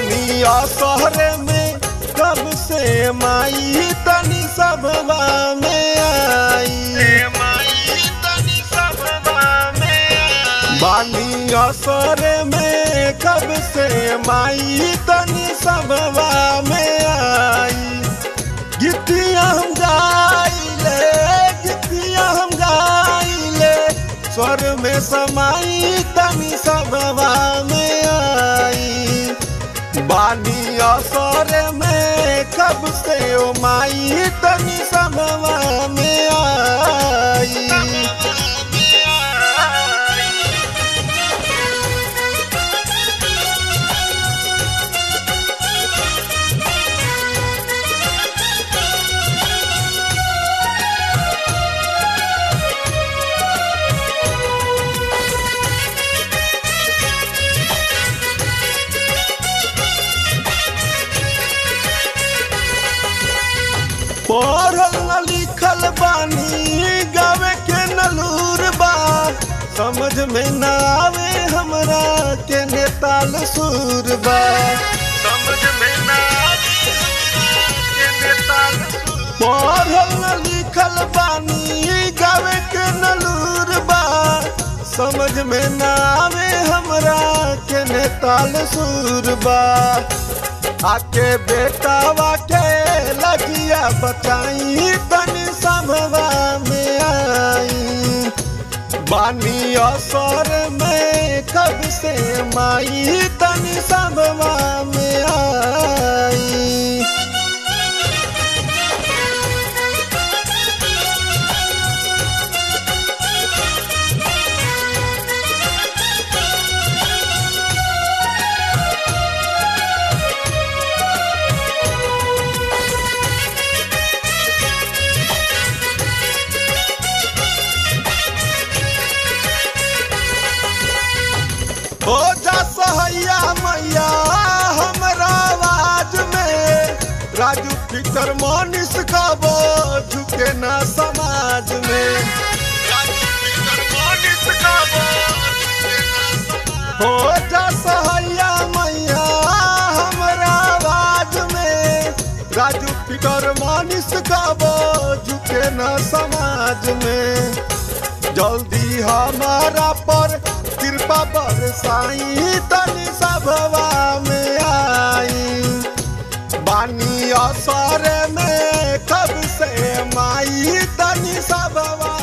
बानी असहर में कब से माई तनी सबवा में आई बानी असर में कब से माई तनी सबवा में आई गीतिया हम गाइले गीतिया हम गाइले स्वर में समाई तनी सबवा में आई बानी असर में कब से ओ माई तनी सबवा में आई पढ़ल न लिखल बानी गावे के नलूर बा समझ में न आवे हमरा के नेताल सुर बा समझ में न आवे के नेताल पढ़ल न लिखल बानी गावे के नलूर बा समझ में न आवे हमरा के नेताल सुर बा आके बेटावा के लगिया बचाई तनी समवा में आई बानी असर में कब से माई तनी समवा में आई हो जा सहैया मैया हमरा आवाज में राजू फिकर मनीष कबो झुके ना समाज में हो जा सहैया मैया हमरा आवाज में राजू फिकर मनीष कबो झुके ना समाज में जल्दी हमारा पर कृपा बरसाई तनी सभवा में आई बानी असर में कब से माई तनी सभवा